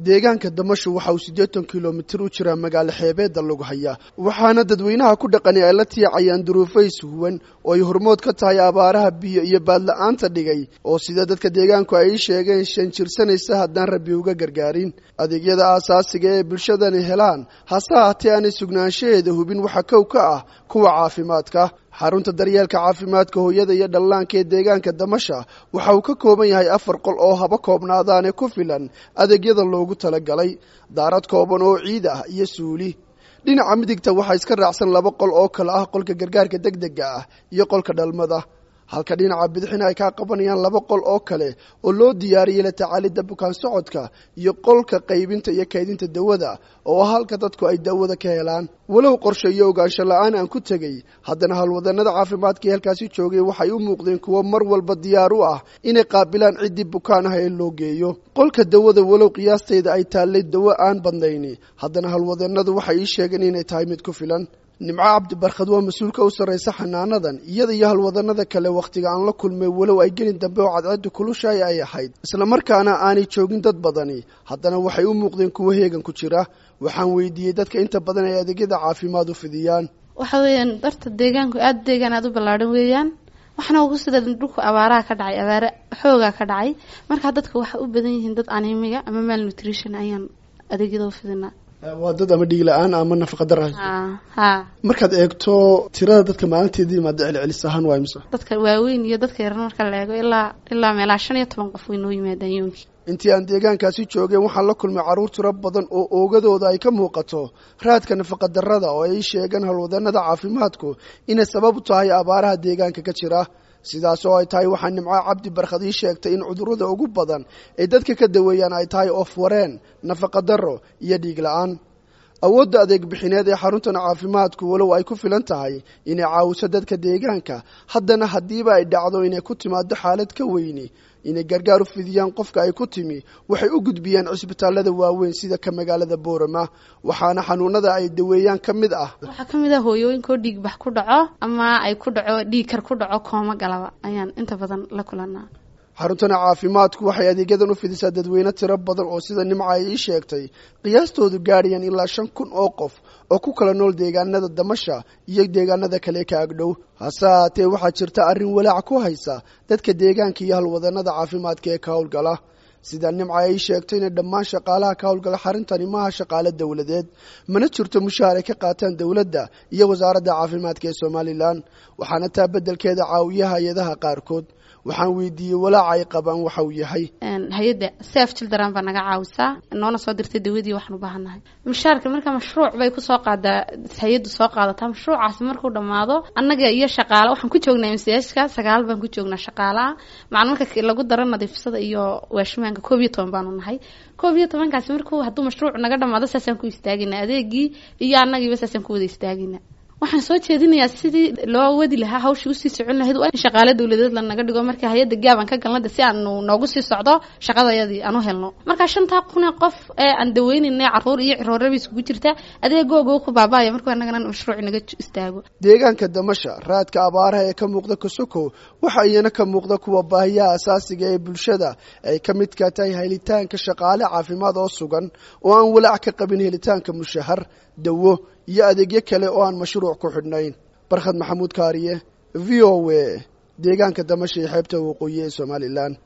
deegaanka damasho waxa uu siddeetan kilomitir u jiraa magaalo xeebeedda lagu hayaa waxaana dadweynaha ku dhaqani ay la tiicayaan duruufays huwan oo ay hormood ka tahay abaaraha biyo iyo baadla-aanta dhigay oo sida dadka deegaanku ay sheegeen shan jirsanaysa haddaan rabbi uga gargaarin adeegyada aasaasiga ee bulshadani helaan hase haatee aanay sugnaanshaheeda hubin waxa kow ka ah kuwa caafimaadka xarunta daryeelka caafimaadka hooyada iyo dhallaanka ee deegaanka damasha waxa uu ka kooban yahay afar qol oo haba koobnaadaane ku filan adeegyada loogu talagalay daarad kooban oo ciid ah iyo suuli dhinaca midigta waxaa iska raacsan laba qol oo kale ah qolka gargaarka deg dega ah iyo qolka dhalmada halka dhinaca bidixina ay kaa qabanayaan laba qol oo kale oo loo diyaariyey la tacaalidda bukaan socodka iyo qolka qaybinta iyo kaydinta dawada oo halka dadku ay daawada ka helaan walow qorshe iyo ogaansho la-aan aan ku tegey haddana howlwadanada caafimaadka ee halkaasi joogay waxay u muuqdeen kuwo mar walba diyaar u ah inay qaabilaan ciddii bukaan ah ee loo geeyo qolka dawada walow qiyaasteyda ay taallay dawo aan badnayni haddana howlwadanadu waxay ii sheegeen inay tahay mid ku filan nimco cabdi barkhad waa mas-uulka u sarraysa xanaanadan iyada iyo halwadanada kale wakhtiga aan la kulmay walow ay gelin dambe oo cadceeddu kulushaay ay ahayd islamarkaana aanay joogin dad badani haddana waxay u muuqdeen kuwo heegan ku jira waxaan weydiiyey dadka inta badan ay adeegyada caafimaad u fidiyaan waxa weeyaan darta deegaanku aada deegaan aada u ballaadhan weeyaan waxna ugu sida dhulku abaaraha ka dhacay abaare xoogaa ka dhacay markaa dadka waxay u badan yihiin dad animiga ama malnutrition ayaan adeegyada u fidinaa waa dad ama dhiig la-aan ama nafaqadara ha markaad eegto tirada dadka maalinteedii maada celcelis ahaan waa imse dadka waaweyn iyo dadka yaran marka la eego ilaa ilaa meelaa shan iyo toban qof way noo yimaadaan yoonkii intii aan deegaankaasi joogeen waxaan la kulmay carruur tiro badan oo oogadooda ay ka muuqato raadka nafaqadarrada oo ay sheegeen howlwadanada caafimaadku inay sabab u tahay abaaraha deegaanka ka jira sidaas oo ay tahay waxaa nimco cabdi barkhad ii sheegtay in cudurrada ugu badan ay dadka ka daweeyaan ay tahay oof wareen nafaqadarro iyo dhiig la-aan awoodda adeeg bixineed ee xaruntan caafimaadku walow ay ku filan tahay inay caawiso dadka deegaanka haddana haddiiba ay dhacdo inay ku timaado xaalad ka weyni inay gargaar u fidiyaan qofka ay ku timi waxay u gudbiyaan cisbitaalada waaweyn sida ka magaalada boorama waxaana xanuunada ay daweeyaan ka mid ah waxaa ka mid ah hooyooyinkoo dhiigbax ku dhaco ama ay ku dhaco dhiig kar ku dhaco kooma galaba ayaan inta badan la kulanaa xaruntana caafimaadku waxay adeegyadan u fidisaa dadweyne tiro badan oo sida nimca ay ii sheegtay qiyaastoodu gaadhayaan ilaa shan kun oo qof oo ku kala nool deegaanada damasha iyo deegaanada kale ka agdhow hase haatee waxaa jirta arrin walaac ku haysa dadka deegaanka iyo halwadanada caafimaadka ee ka howlgala sida nimca ay sheegtay inay dhammaan shaqaalaha ka howlgala xarintani maaha shaqaale dowladeed mana jirto mushaar ay ka qaataan dowladda iyo wasaaradda caafimaadka ee somalilan waxaana taa beddelkeeda caawiya hay-adaha qaarkood waxaan weydiiyey walaaca ay qabaan waxa uu yahay hay-adda saf children baa naga caawisaa noona soo dirtay dawadii waxaan u baahannahay mushaarka marka mashruuc bay kusoo qaadaa hay-addu soo qaadataa mashruucaasi markuu dhammaado annaga iyo shaqaale waxaan ku joognaa msska sagaal baan ku joognaa shaqaalaha macna marka lagu daro nadiifsada iyo waashimaanka koob iyo toban baanu nahay koob iyo tobankaasi markuu hadduu mashruuc naga dhamaado saasaan ku istaagina adeegii iyo annagiiba saasaan ku wada istaagina waxaan soo jeedinayaa sidii loo wadi lahaa hawshii usii socon lahayd waa in shaqaale dowladeed lanaga dhigo marka hay-adda gaabaan ka galnada si aanu noogu sii socdo shaqadayadii aan u helno marka shantaa kun ee qof ee aan daweynayna caruur iyo cirooraba isugu jirta adeegooga ku baaba'aya markuu annagana mashruuc naga istaago deegaanka damasha raadka abaaraha ee ka muuqda kasukow waxa iyana ka muuqda kuwa baahiyaha asaasiga ee bulshada ay ka midka tahay helitaanka shaqaale caafimaad oo sugan oo aan walaac ka qabin helitaanka mushahar dawo iyo adeegyo kale oo aan mashruuc ku xidhnayn barkhad maxamuud kaariye v o a deegaanka damasha ee xeebta waqooyi ee somalilan